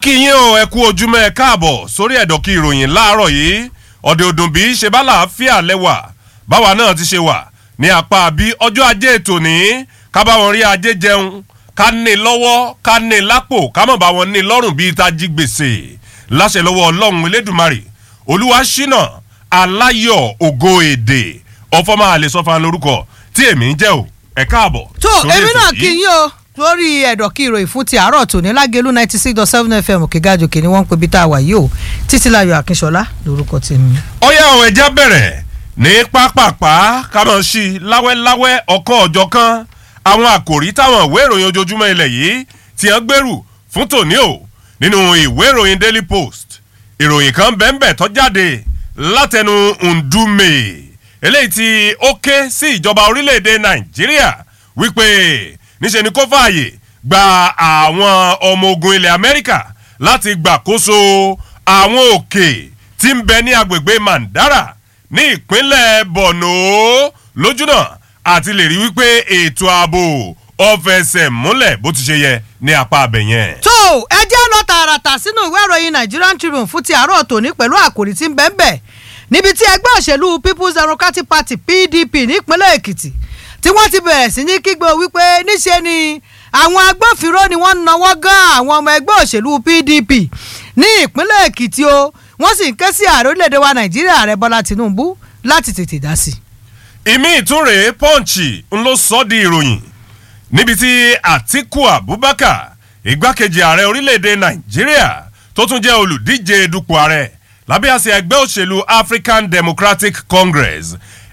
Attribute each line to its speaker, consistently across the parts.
Speaker 1: kí yín o ẹ kú ojúmọ́ ẹ káàbọ̀ sórí ẹ̀dọ̀kí ìròyìn láàárọ̀ yìí ọ̀dẹ̀ òdùn bí ṣe bá làáfíà lẹ́wà báwa náà ti ṣe wà ní apá bí ọjọ́ ajé ètò ní ká bá wọn rí ajé jẹun ká ní lọ́wọ́ ká ní lápò ká mọ̀ bá wọn ní lọ́rùn bíi tají gbèsè láṣẹ lọ́wọ́ ọlọ́run elédùnmarè olúwa ṣínà aláyọ̀ ògo èdè ọ̀fọ́mọ́ àlè sọ́fà lórúkọ tí èmi ń jẹ́ o ẹ káàbọ̀.
Speaker 2: tó
Speaker 1: sórí
Speaker 2: èmi
Speaker 1: ètò
Speaker 2: náà
Speaker 1: yìí.
Speaker 2: kí yín o lórí ẹ̀dọ̀ kí ìròyìn fún ti àárọ̀ tòní lágẹ̀lú ninety six dot seven fm òkègájòkè ni wọ́n ń pe bí tá a wà yìí o títílayọ̀ akínṣọlá lórúkọ tèmi.
Speaker 1: ọyá àwọn ẹja bẹ̀rẹ̀ ní pápápá kámọ̀ sí i láwẹ́láwẹ́ ọ̀kan ọ̀jọ̀ kan àwọn àkòrí táwọn ìwé ìròyìn ojoojúmọ́ ilẹ̀ yìí ti hàn gbèrú fún tòní o nínú ìwé ìròyìn daily post ìròyìn kan bẹ́ẹ̀nbẹ́ tó jáde látẹnu ndume eléyìí tí ó ké sí ìjọba orílẹ̀-èdè nàìjíríà wípé níṣẹ́ ni kó fààyè gba àwọn ọmọ ogun ilẹ̀ amẹ́ríkà láti gbàkóso àwọn òkè tí ń bẹ ní agbègbè mandara ní ìpínlẹ̀ borno lójúnà àti lè rí wípé ètò ààbò ọ̀fẹsẹ̀ múlẹ̀ bó ti ṣe yẹ ní apá abẹ yẹn.
Speaker 2: tó ẹ jẹ́ lọ tààràtà sínú ìwé ìròyìn nigerian tribune fún ti àárọ̀ tòní pẹ̀lú àkòrí tí ń bẹ́ẹ̀ bẹ́ẹ̀ níbi tí ẹgbẹ́ òṣèlú people's democratic party pdp nípínlẹ̀ èkìtì tí wọ́n ti bẹ̀rẹ̀ sí ní kígbe wípé níṣe ni àwọn agbófinró ni wọ́n ń nawọ́ gan àwọn ọmọ ẹgbẹ́ òṣèlú pdp ní ìpínlẹ̀ èkìtì o wọ́n sì ń ké sí ààrẹ orílẹ̀-èdè wa nàìjíríà ààrẹ bọ́lá tinubu láti tètè dá sí i.
Speaker 1: ìmí ìtúnrè pọ́ǹchì ń ló sọ ọ́ di ìròyìn níbi tí àtiku abubakar igbákejì ààrẹ orílẹ̀-èdè nàìjíríà tó tún jẹ́ olùdíje dupò ààrẹ lábẹ́ àṣẹ ẹgbẹ́ òṣèlú african democratic congress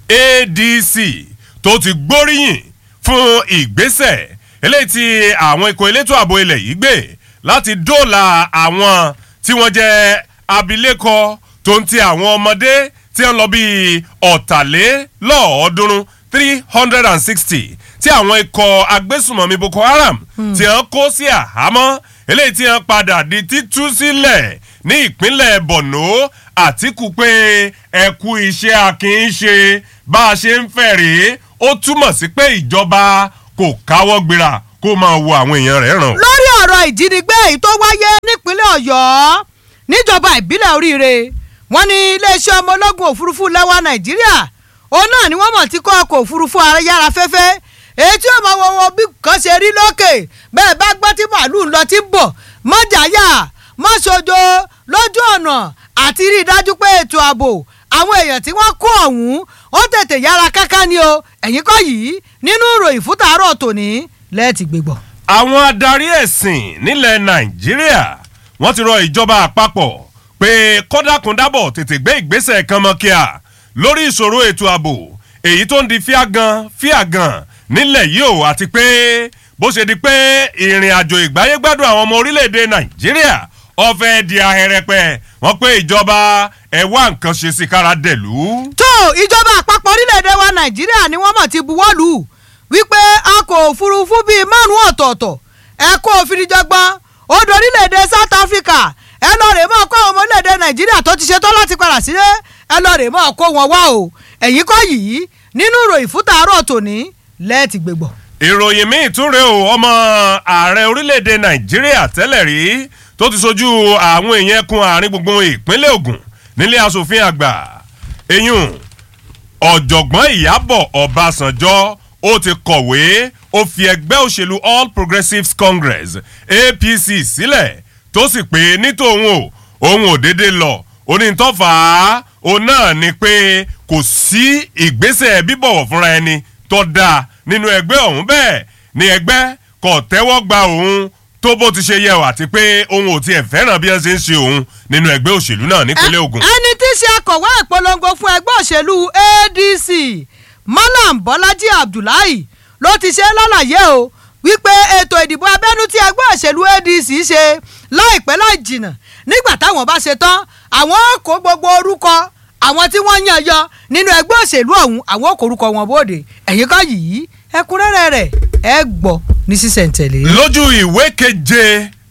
Speaker 1: adc tó ti gbóríyìn fún ìgbésẹ̀ eléyìí tí àwọn ikọ̀ elétò ààbò ilẹ̀ yìí gbé láti dóòlà àwọn tí wọ́n jẹ́ abilékọ tó ń ti àwọn ọmọdé tí wọ́n lọ bíi ọ̀tàlélọ́ọ̀ọ́dúnrún three hundred and sixty tí àwọn ikọ̀ agbésùmọ̀mí boko haram tí wọ́n kó sí àhámọ́ eléyìí tí wọ́n padà di títú sílẹ̀ ní ìpínlẹ̀ borno àtìkù pé ẹ̀kú iṣẹ́ akin ṣe bá a ṣe ń fẹ̀ rèé ó túmọ̀ sí pé ìjọba kò káwọ́ gbéra kó máa wo àwọn èèyàn rẹ̀ ràn.
Speaker 2: lórí ọ̀rọ̀ ìjínigbé èyí tó wáyé nípínlẹ̀ ọ̀yọ́ níjọba ìbílẹ̀ oríire wọn ní iléeṣẹ́ ọmọ ológun òfurufú lẹ́wà nàìjíríà òun náà ni wọ́n mọ̀ tí kọ́ ọkọ̀ òfurufú ayára fẹ́fẹ́ èyí tí ó máa wọ wọn bí kan ṣe rí lókè bẹ́ẹ̀ bá gbọ́ tí màálù ń lọ tí ń bọ̀ mọ́jàyà mọ́ṣojo lójú ọ̀nà àti rí i dájú pé ètò ààbò àwọn èèyàn tí wọ́n kó ọ̀hún ó tètè yára káká ni o ẹ̀yìn kọ́ yìí nínú ìròyìn fún tàárọ̀ tòní lẹ́ẹ̀tì gbégbọ́.
Speaker 1: àwọn adarí ẹ̀sìn nílẹ̀ nàìjíríà wọ́n ti rọ ìjọba àpapọ̀ pé kọ́dákùndábọ̀ tètè gbé ìgbésẹ̀ kan mọ́ kíá lórí ìṣòro ètò ààbò èyí tó ń di fíàgàn fíàgàn nílẹ̀ yìí o àti pé bó ṣe di pé ìrìn àjò ìgbáyégbádùn àwọn ọmọ orílẹ̀-èdè nàìjíríà ọ̀fẹ́ di ahẹ́rẹ́pẹ́ wọ́n pé ìjọba ẹ̀ wá nǹkan ṣe sí kára dẹ̀lú.
Speaker 2: tó ìjọba àpapọ̀ orílẹ̀-èdè wa nàìjíríà ni wọ́n mọ̀ ti buwọ́ lù ú wípé ọkọ̀ òfurufú bíi márùn-ún ọ̀tọ̀ọ̀tọ̀ ẹ̀kọ́ òfìdíjọgbọ́n odò orílẹ̀-èdè south africa ẹ lọ rè mọ́ kó àwọn ọmọ orílẹ̀-èdè nàìjíríà tó ti ṣetán láti padà sílé ẹ lọ rè mọ́ kó wọn wá o ẹ̀yìn kọ́ yìí nínú ìròyìn fún tàárọ̀ tòní lẹ́ẹ̀tì gbégbọ́.
Speaker 1: ìròyìn míì tún rèé o ọmọ ààrẹ orílẹ̀-èdè nàìjíríà tẹ́lẹ̀ rí tó ti sojú àwọn èèyàn ẹkùn àárín gbùngbùn ìpínlẹ̀ ogun nílé asòfin àgbà eyín ọ̀jọ̀gbọ́n ìyábọ̀ ọ̀básànjọ́ ó ti kọ̀wé ó fi ẹgbẹ́ òṣèlú all progressives congress apc sílẹ̀ tó sì pé nítòun o òun ò déédéé lọ onítọ́fà òun náà ni pé kò sí ìgbésẹ̀ bíbọ̀wọ̀ fúnra ẹni tó dáa nínú ẹgbẹ́ ọ̀hún bẹ́ẹ̀ ni ẹgbẹ́ kò tẹ́wọ́ gba òun tó bó ti ṣe yẹ ọ àti pé òun ò tiẹ̀ fẹ́ràn bí wọ́n ṣe ń ṣe òun nínú ẹgbẹ́ òṣèlú náà nípínlẹ̀ ogun.
Speaker 2: ẹni tí í ṣe akọ̀wé ìpolongo fún ẹgbẹ́ òṣèlú adc malam bọ́lájí abdullahi ló ti ṣe lálàyé o wípé ètò ìdìbò abẹ́nú tí ẹgbẹ́ òṣèlú adc ṣe láìpẹ́ láì jìnnà nígbà táwọn bá ṣe tán àwọn kó gbogbo orúkọ àwọn tí wọ́n yàn yọ nínú ẹgbẹ́ òṣèlú ọ̀hún àwọn kò orúkọ wọn bóde ẹ̀yìn kan yìí ẹ̀kúnrẹ́rẹ́ rẹ̀ ẹ gbọ́ ní sísẹ̀ntẹ̀lé.
Speaker 1: lójú ìwé keje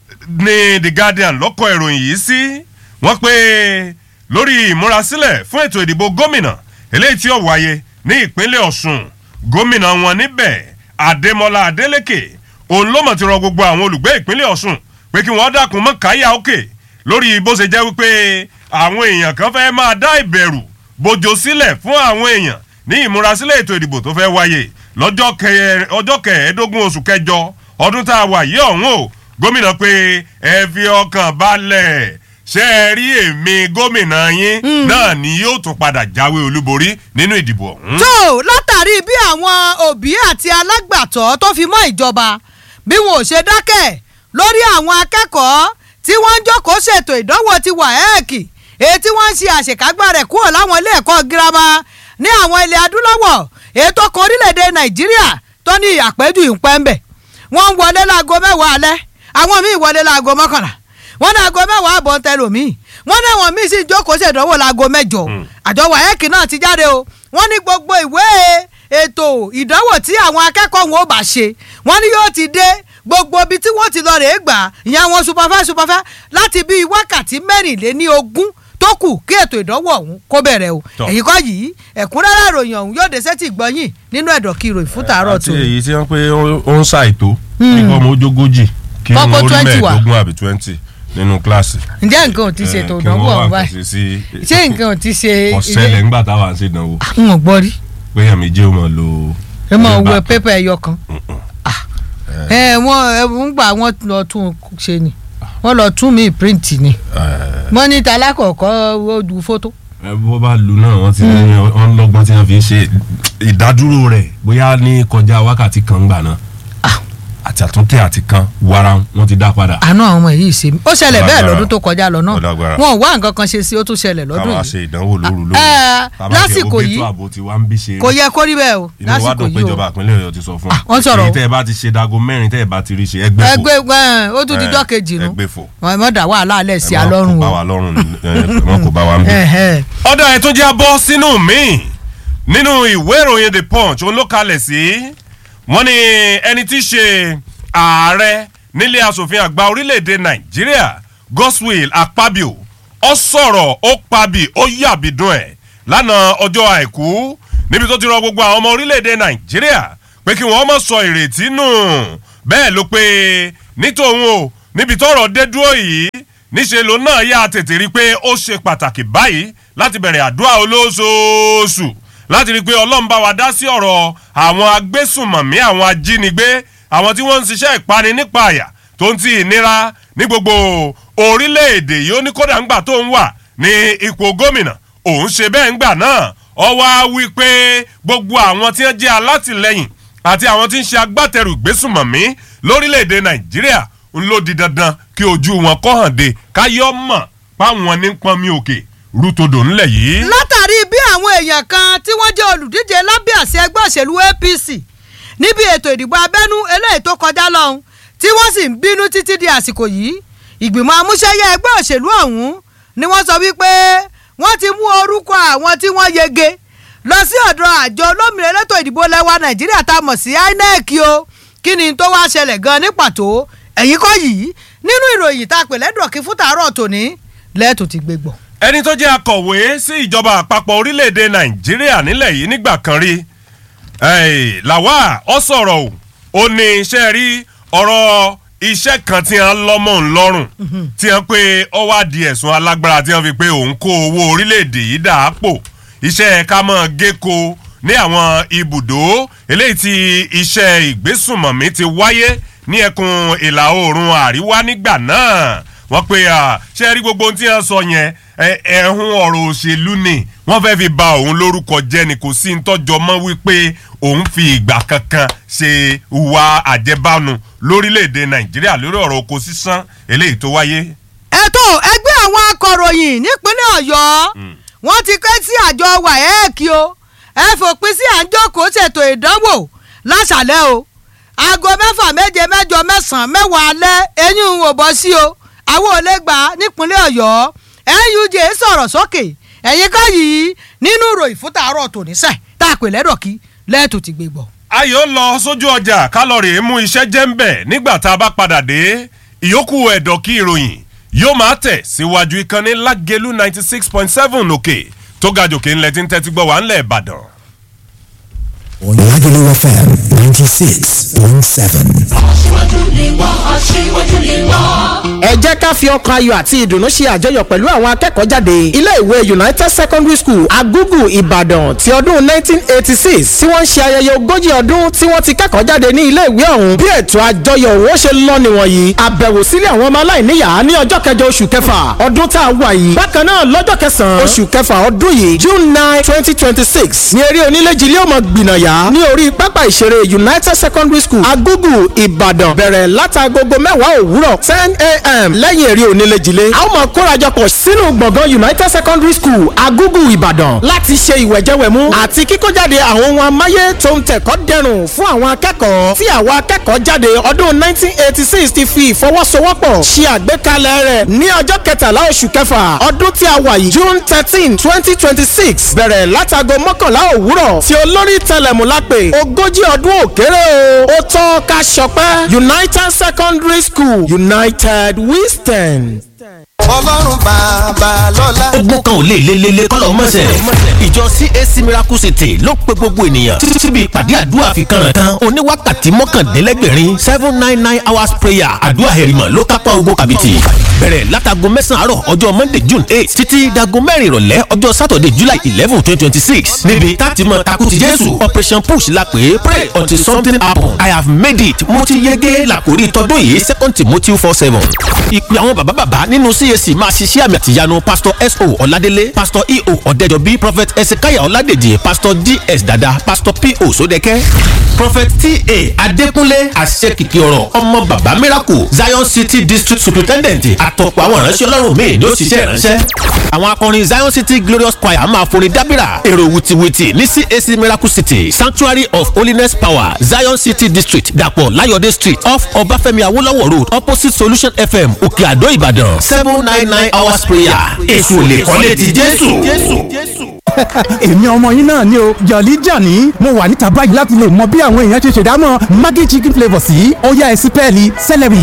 Speaker 1: ni the guardian lọ́kọ̀ ìròyìn yìí sí wọ́n pé lórí ìmúrasílẹ̀ fún ètò ìdìbò gómìnà eléyìí tí ó wáyé ní ìpínlẹ̀ ọ̀sùn gómìnà wọn níbẹ̀ adémọlá adélèké òun ló mọ̀ ti rọ gbogbo àwọn olùgbé ìpínlẹ̀ ọ̀sùn pé kí wọ́n dákun mọ́ káyà òkè lórí bó ṣe jẹ́ wípé àwọn èèyàn kan fẹ́ máa dá ìbẹ̀rù bójó sílẹ̀ fún àwọn èèyàn ní ìmúrasílẹ̀ ètò ìdìbò tó fẹ́ wáyé lọ́jọ́ kẹ- ọjọ́ kẹẹ̀ẹ́dógún oṣù kẹjọ ọdún tá a wà yìí ọ̀hún o gómìnà pé ẹ fi ọkàn balẹ̀ ṣe é rí èmi gómìnà yín náà ni yóò tún padà jáwé olúborí nínú ìdìbò ọ̀hún.
Speaker 2: tó látàrí bí àwọn òbí àti alágbàtọ́ tó fi mọ́ ìjọba bí wọn ò ṣe dákẹ́ lórí àwọn akẹ́kọ̀ọ́ tí wọ́n ń jókòó ṣètò ìdánwò ti wàhẹ́ẹ̀kì èyí tí wọ́n ń ṣe àṣekágbá rẹ̀ kúrò láwọn ilé ẹ̀kọ́ girama ní àwọn ilẹ̀ adúláwọ̀ èyí tó kan orílẹ̀-èdè nàìjíríà tó ní àpẹ́jù ìpẹ́ńbẹ̀ wọ́n ń wọlé láago mẹ́wàá alẹ́ àwọn míì wọlé láago mọ́kànlá wọ́n ní aago mẹ́wàá àbọ̀ ń tẹ̀lé omi wọ́n ní àwọn míì sì ń jókòó ṣèdánwò láago mẹ́jọ àjọ wàhẹ́ẹ̀kì náà ti jáde o wọ́n ní gbogbo ìwé ètò ìdánwò tí àwọn akẹ́kọ̀ọ́ wọn ò bá ṣe wọ́n ní yóò ti dé gbogbo ibi tí wọ́n ti lọ rèé gbà ìyẹn àwọn superfẹ́ superfẹ́ láti bíi wákàtí mẹ́rìnléní ogún tó kù kí ètò ìdánwò ọ̀hún kó bẹ̀rẹ̀ o
Speaker 1: Tọ́.
Speaker 2: èyí kọ́ yìí ẹ̀kúnrẹ́rẹ́ ìròyìn ọ̀hún yóò dé sétí ìgbọ́yìn nínú ẹ̀dọ̀ kí ìròyìn fún tàárọ̀
Speaker 1: àti
Speaker 2: tó
Speaker 1: èyí tí wọ́n pé ó ó ń ṣàìtó nípa ọmọ ojógójì kí
Speaker 2: Kọ́kọ́
Speaker 1: wọ́n rí
Speaker 2: 20 wà.
Speaker 1: mẹ́ẹ̀ẹ́dógún àbí twenty nínú kíláàsì.
Speaker 2: ǹjẹ́ nǹkan ò ti ṣe ètò
Speaker 1: Eh, kí
Speaker 2: ìdánwò
Speaker 1: wọ́n wà
Speaker 2: ọ̀hún báyìí
Speaker 1: fèsì sí-
Speaker 2: ṣé nǹkan ò ti ṣe
Speaker 1: ọ̀sẹ̀lẹ̀ ńgbà táwa ń ṣèdánwò
Speaker 2: n ò gbọ́ rí
Speaker 1: pé èèyàn méjì ó mọ̀ lo.
Speaker 2: ẹ mọ̀
Speaker 1: ẹ̀
Speaker 2: wọ
Speaker 1: bá-
Speaker 2: pépà ẹyọ kan Ah. ẹ wọ́n ẹ ń gbà wọ́n lọ tún un ṣe ni wọ́n lọ tún mí print ni
Speaker 1: Eh,
Speaker 2: wọ́n ní talákọ̀ọ́kọ́ ó ju fótó
Speaker 1: ẹ bó bá lu náà wọ́n ti ní wọ́n lọ́gbọ́n tí wọ́n fi ń ṣe ìdádúró rẹ̀ bóyá ní kọjá wákàtí kan gbà náà
Speaker 2: Ah.
Speaker 1: àti àtúntẹ̀ àti kan wara wọ́n ti dá padà.
Speaker 2: àánú àwọn ọmọ yìí ṣe mí ó ṣẹlẹ̀ bẹ́ẹ̀
Speaker 1: Lágbára.
Speaker 2: lọ́dún tó kọjá lọ náà
Speaker 1: Ó lágbára.
Speaker 2: wọn ò wá nǹkan kan ṣe sí ó tún ṣẹlẹ̀ lọ́dún
Speaker 1: káwa
Speaker 2: yìí
Speaker 1: ṣe ìdánwò lóru lóru.
Speaker 2: Eh,
Speaker 1: Bàbá
Speaker 2: lásìkò
Speaker 1: tiẹ̀ ó
Speaker 2: yìí,
Speaker 1: gbé tó àbò tí wàá ń bí ṣe
Speaker 2: kò yẹ kó rí bẹ́ẹ̀ o
Speaker 1: inú wa
Speaker 2: lásìkò
Speaker 1: dùn pé
Speaker 2: yìí o
Speaker 1: ìjọba ìpínlẹ̀ ọ̀yọ́ ti sọ fún
Speaker 2: Ah, wọ́n sọ̀rọ̀ o.
Speaker 1: èyí tẹ́ ẹ bá ti ṣe dago mẹ́rin tẹ́ ẹ bá ti rí ṣe ẹgbẹ́ fò
Speaker 2: ẹgbẹ́ ẹ, ó tún dijọ́ kejì nu
Speaker 1: ẹgbẹ́ fò
Speaker 2: wọn mọ̀ dá wàhálà alẹ́ sí
Speaker 1: Ẹ má
Speaker 2: alọ́run
Speaker 1: kó bá
Speaker 2: o
Speaker 1: wa lọ́rùn ẹ, wọn kò bá wa ń bí.
Speaker 2: Ẹhẹ́.
Speaker 1: ọ̀dà ẹ̀ tún jẹ́ abọ́ sínú mi nínú ìwé ìròyìn the punch òun ló kalẹ̀ sí wọ́n ní ẹni tí í ṣe ààrẹ nílé asòfin àgbà orílẹ̀-èdè nàìjíríà godswill akpabio ó sọ̀rọ̀ ó pabì ó yàbìdún ẹ̀ lánàá ọjọ́ àìkú níbi tó ti rọ gbogbo àwọn ọmọ orílẹ̀-èdè nàìjíríà pé kí wọ́n má sọ ìrètí nù bẹ́ẹ̀ ló pé nítòun o níbi tọ́rọ̀ dé dúró yìí níṣẹ́ ló náà yà tètè rí i pé ó ṣe pàtàkì báyìí láti bẹ̀rẹ̀ àdúrà olóṣooṣù láti rí i pé ọlọ́run bá wa dá sí ọ̀rọ̀ àwọn agbésùnmọ̀mí àwọn ajínigbé àwọn tí wọ́n ń ṣiṣẹ́ ìpani nípa àyà tó ń ti ìnira ní gbogbo orílẹ̀-èdè yìí ó ní kódà ńgbà tó ń wà ní ipò gómìnà òun ṣe bẹ́ẹ̀ ńgbà náà ọ wá wí pé gbogbo àwọn tí wọ́n jẹ́ alátìlẹyìn àti àwọn tí ń ṣe agbátẹrù ìgbésùnmọ̀mí lórílẹ̀‐èdè nàìjíríà ń ló di dandan kí ojú wọn kọ́ hàn dé káyọ́ mọ̀ páwọn ní pọnmi òkè rútodò ńlẹ̀ yìí.
Speaker 2: látàrí bí àwọn èèyàn kan tí wọ́n jẹ́ olùdíje lábẹ́ àṣẹ ẹgbẹ́ òṣèlú apc níbi ètò ìdìbò abẹ́nú eléyìí tó kọjá lọ́hùn tí wọ́n sì ń bínú títí di àsìkò yìí ìgbìmọ̀ amúṣẹ́yẹ ẹgbẹ́ òṣèlú ọ̀hún ni wọ́n sọ wípé wọ́n ti mú orúkọ àwọn tí wọ́n yege lọ sí ọ̀dọ̀ àjọ olómìnira elétò ìdìbò lẹ́wà nàìjíríà tá a mọ̀ sí inec o kí ni tó wá ṣẹlẹ̀ gan ní pàtó ẹ̀yìn kọ́ yìí nínú ìròyìn tá a pè lẹ́dọ̀kí fún tàárọ̀ tòní lẹ́ẹ̀tù ti gbé gbọ́.
Speaker 1: ẹni tó jẹ́ akọ̀wé sí ìjọba àpapọ̀ orílẹ̀‐èdè nàìjíríà nílẹ̀ yìí nígbà kan rí eh, làwa ọ sọ̀rọ̀ o ó ní iṣẹ́ rí ọ̀rọ̀ iṣẹ́ kan tí wọ́n lọ́mọ ńlọ́rùn tí wọ́n pé ọ wá di ẹ̀sùn alágbára tí wọ́n fi pé òun kó owó orílẹ̀‐èdè yìí dà á pò iṣẹ́ ká mọ́ géko ní àwọn ibùdó eléyìí tí iṣẹ́ ìgbésùnmọ̀mí ti wáyé ní ẹkùn ìlà oòrùn àríwá nígbà náà wọ́n pe ṣé rí gbogbo ohun tí wọ́n sọ yẹn ẹ- ẹ̀hún ọ̀rọ̀ òṣèlú ni wọ́n fẹ́ fi ba òun lórúkọ jẹ́ ni kò sí ntọ́jọ́ mọ́ wípé òun fi ìgbà kankan ṣe ìwà àjẹbánu lórílẹ̀‐èdè nàìjíríà lórí ọ̀rọ̀ oko sísán eléyìí tó wáyé.
Speaker 2: ètò ẹgbẹ́ àwọn akọ̀ròyìn nípínlẹ̀ ọ̀yọ́ wọ́n ti ké sí àjọ wàhẹ́ẹ̀kì o ẹ fòpin sí à ń jókòó ṣètò ìdánwò láṣàlẹ̀ o aago mẹ́fà méje mẹ́jọ mẹ́sàn-án mẹ́wàá alẹ́ eyín ò bọ́ sí o àwọn ò lè gbà á nípínlẹ̀ ọ̀yọ́ nuj sọ̀rọ̀ sókè ẹ̀yìn ká yìí nínú ìròyìn fún tàárọ̀ tòní sẹ̀ tá a pè lẹ́dọ̀kí lẹ́ẹ̀tù ti gbé gbọ́.
Speaker 1: ayọ̀ lọ sójú ọjà kálọ̀rì mú iṣẹ́ jẹ́ ń bẹ̀ nígbà tá a bá padà dé ìyókù ẹ̀dọ̀ kí ìròyìn yóò máa tẹ̀ síwájú ìkànnì lágẹ̀lú ninety six point seven òkè tó ga jòkè ńlẹ̀ tí ń tẹ́tí gbọ́ wà ńlẹ̀ ìbàdàn.
Speaker 3: Lagelu FM 96.7.
Speaker 4: aṣíwájú ni wọ́n aṣíwájú ni wọ́n
Speaker 3: ká fi ọkàn ayọ̀ àti ìdùnnú ṣe àjọyọ̀ pẹ̀lú àwọn akẹ́kọ̀ọ́ jáde ilé ìwé united secondary school agugu ìbàdàn ti ọdún 1986 tí wọ́n ń ṣe ayẹyẹ ogójì ọdún tí wọ́n ti kẹ́kọ̀ọ́ jáde ní ilé ìwé ọ̀hún bí ètò àjọyọ̀ òun ó ṣe lọ nìwọ̀nyí àbẹ̀wò sílé àwọn ọmọ aláìníyàá ní ọjọ́ kẹjọ oṣù kẹfà ọdún tá a wà yìí bákan náà lọ́jọ́ kẹsàn-án oṣù kẹfà ọdún yìí june nine twenty twenty six ní eré onílé-jilé ọmọ gbìnàyà ní orí pápá ìṣeré united secondary school agugu ìbàdàn bẹ̀rẹ̀ látagogo mẹ́wàá òwúrọ̀ ten a.m. lẹ́yìn eré onílé-jilé a ó máa kórajọpọ̀ sínú gbọ̀ngàn united secondary school agugu ìbàdàn láti ṣe ìwẹ̀jẹ̀wẹ̀mú àti kíkójáde àwọn ohun amáyé tó ń tẹ̀kọ́ dẹrùn fún àwọn akẹ́kọ̀ọ́ tí àwọn akẹ́kọ̀ọ́ jáde ọdún nineteen eighty six ti fi ìfọwọ́sowọ́pọ̀ ṣe àgbékalẹ̀ rẹ̀ ní ọjọ́ kẹtàlá oṣù kẹfà ọdún tí a wà yìí june thirteen twenty twenty six bẹ̀rẹ̀ látago mọ́kànlá òwúrọ̀ tí olórí tẹlẹ̀mú lápè ogójì ọdún òkèrè o ó tọ́ ká ṣọpẹ́ united secondary school united we stand
Speaker 4: ọlọ́run bàbá lọ́la.
Speaker 5: ogun kan ò lè lelele kọ́lọ́ mọ́sẹ̀. ìjọ cac miracle city ló pe gbogbo ènìyàn títí síbi ìpàdé àdúrà fi kànràn kan oníwákàtí mọ́kàndínlẹ́gbẹ̀rin seven nine nine hours prayer àdúrà hẹ̀rìmọ̀ ló kápá ogun kàbìtì. bẹ̀rẹ̀ látago mẹ́sàn-án àárọ̀ ọjọ́ monday june eight títí dago mẹ́rin ìrọ̀lẹ́ ọjọ́ saturday july eleven twenty twenty six níbi táti mọ takuti jésù operation push la pè é pray until something happen i have made it mo ti yege làkórí tọdún yìí second timothy four seven. ìpè àwọn bàbá bàbá nínú cac máa ṣiṣẹ́ àmì àtìyanu pastor so ọ̀ladélé pastor eo ọ̀dẹ́jọbí prophet ezekiah ọ̀ládèjì pastor ds dada pastor po sódẹ́kẹ́ prophet ta adékúnlé àṣekìkì ọ̀rọ̀ ọmọ bàbá miracle zion city district superintendent àtọ̀pọ̀ àwọn ìránṣẹ́ ọlọ́run míì ló ṣiṣẹ́ ìránṣẹ́ àwọn akọrin zion city glorious choir máa forin dábìrà èrò wìtìwìtì ní cac miracle city sanctuary of holiness power zion city district dàpọ̀ láyọ̀dé street off ọbáfẹ́mi awólọ́wọ̀ road opposite solution fm òkè àdó ìbàdàn seven nine nine hours prayer èso lè kọ́lé ti jésù.
Speaker 6: èmi ọmọ yín náà ni o jọ̀lí jàní mo wà níta báyìí láti lè mọ bí àwọn èèyàn ṣe ṣèdámọ̀ maggi chicken flavour sí ọ̀yá ẹ̀sìn pẹ́ẹ́lí celery.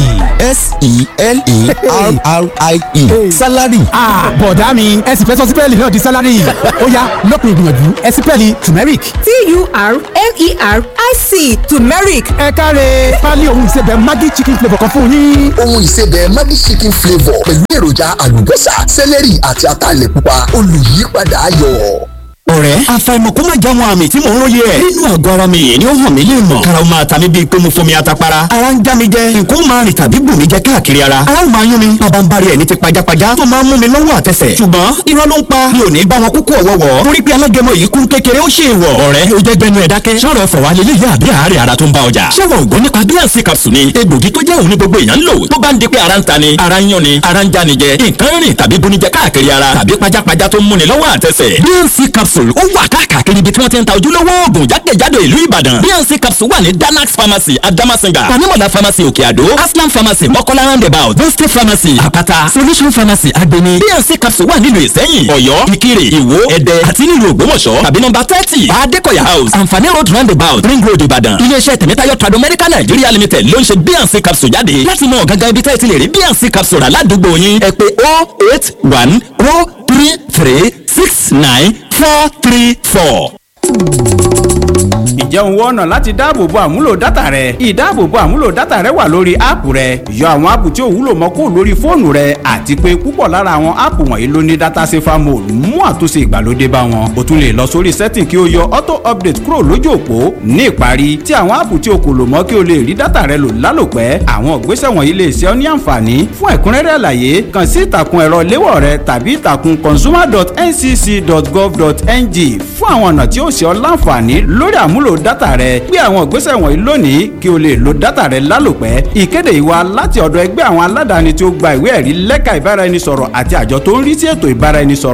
Speaker 7: s-e-l-e-r-r-i-e salary.
Speaker 6: bọ̀dá mi ẹ̀sìn fẹ́ sọ sípẹ́ẹ̀lì náà di salary ọ̀yá lópin ìgbìyànjú ẹ̀sìn pẹ́ẹ́lì turmeric.
Speaker 8: t-u-r-m-e-r-i-c turmeric
Speaker 6: ẹ káre pálí ohun ìsebẹ̀ maggi chicken flavour kan fún yín.
Speaker 7: ohun ìsebẹ̀ maggi chicken flavour pẹ̀lú èròjà àlùbọ́sà sẹ́lẹ̀rì àti ataalẹ̀ pupa olùyípadà ayọ̀
Speaker 9: ọ̀rẹ́ àfàìmọ̀ kó má já wọn àmì tí mò ń róye ẹ̀. nínú àgọ́ ara mi yìí ni ó hàn mí lè mọ̀. kára ó máa ta mí bíi pé mo fomi atapara. ara ń já mi jẹ nǹkan ó máa rìn tàbí bù mí jẹ káàkiri ara. ara ó máa yún mi bàbá ń bari ẹ̀ ní ti pajápajá tó máa ń mú mi lọ́wọ́ àtẹsẹ̀. ṣùgbọ́n irọ́ ló ń pa mi ò ní bá wọn kúkú ọ̀wọ́wọ́. torí pé alágẹmọ yìí kún kékeré ó ṣe ìwọ̀. ọ̀rẹ́ ó jẹ́ gbẹnu ẹ̀ dákẹ́. sọ̀rọ̀ fọ̀wá lélẹ̀ yá àbí àárẹ̀ ara tó ń bá ọjà. ṣẹ́wọ̀n ògbó nípa bíànsì capsule ni egbògi tó jẹ́ òun ní gbogbo èèyàn ń lò tó bá ń di pé ara ń ta ni ara ń yán ni ara ń já ni jẹ nǹkan rìn tàbí bunijẹ káàkiri ara tàbí pajápajá tó ń múni lọ́wọ́ àtẹsẹ̀. bíànsì capsule ó wà káàkiri káàkiri ibi tí wọ́n ti ń ta ojúlówó oògùn jákèjádò ìlú ìbàdàn bnc capsule wà ní danax pharmacy adamasinga tanimola pharmacy òkè àdó aslam pharmacy mọ́kọ́lá roundabout boste pharmacy àpáta solution pharmacy agbeni bnc capsule wà nílùú ìsẹ́yìn ọ̀yọ́ ìkirè ìwó ẹ̀dẹ́ àti nílùú ògbómọ̀ṣọ́ tàbí nọ́mbà thirty adékọ̀yà house anfani road roundabout ring road ìbàdàn iléeṣẹ́ tẹ̀mẹ́tayọ̀ trado medical nigeria limited ló ń ṣe bnc capsule jáde láti mọ gangan ibi tẹ́ẹ̀ ti lè rí bnc capsule rà ládùúgbò yín ẹ pé oh eight one oh three three six nine four three four.
Speaker 10: ǹjẹ́ òun wọ́n ọ̀nà láti dáàbòbo àmúlò dátà rẹ ìdáàbòbo àmúlò dátà rẹ wà lórí áàpù rẹ yọ àwọn áàpù tí ò wúlò mọ́ kó lórí fóònù rẹ àti pé púpọ̀ lára àwọn áàpù wọ̀nyí ló ní dátà safer mode mú àtúnṣe ìgbàlódé bá wọn o tún lè lọ sórí setting kí o yọ auto update kúrò lójú òpó ní ìparí tí àwọn áàpù tí o kò lò mọ́ kí o lè rí dátà rẹ lò lálòpẹ́ àwọn ìgbésẹ̀ wọ̀nyí lè ṣe ọ́ ní àǹfààní fún ẹ̀kúnrẹ́rẹ́ àlàyé kàn sí ìtàkùn ẹ̀rọ léwọ̀ rẹ tàbí ìtàkùn consumer.ncc.gov.ng fún àwọn ọ̀nà tí ó ṣe ọ́ láǹfààní lórí àmúlò dátà rẹ gbé àwọn ìgbésẹ̀ wọ̀nyí lónìí kí o lè lo dátà rẹ lálòpẹ́ ìkéde ìwà láti ọ̀dọ̀ ẹgbẹ́ àwọn aládàáni tí ó gba ìwé ẹ̀rí lẹ́ka ìbáraẹnisọ̀rọ̀ àti àjọ tó ń rí sí ètò ìbáraẹnisọ̀rọ̀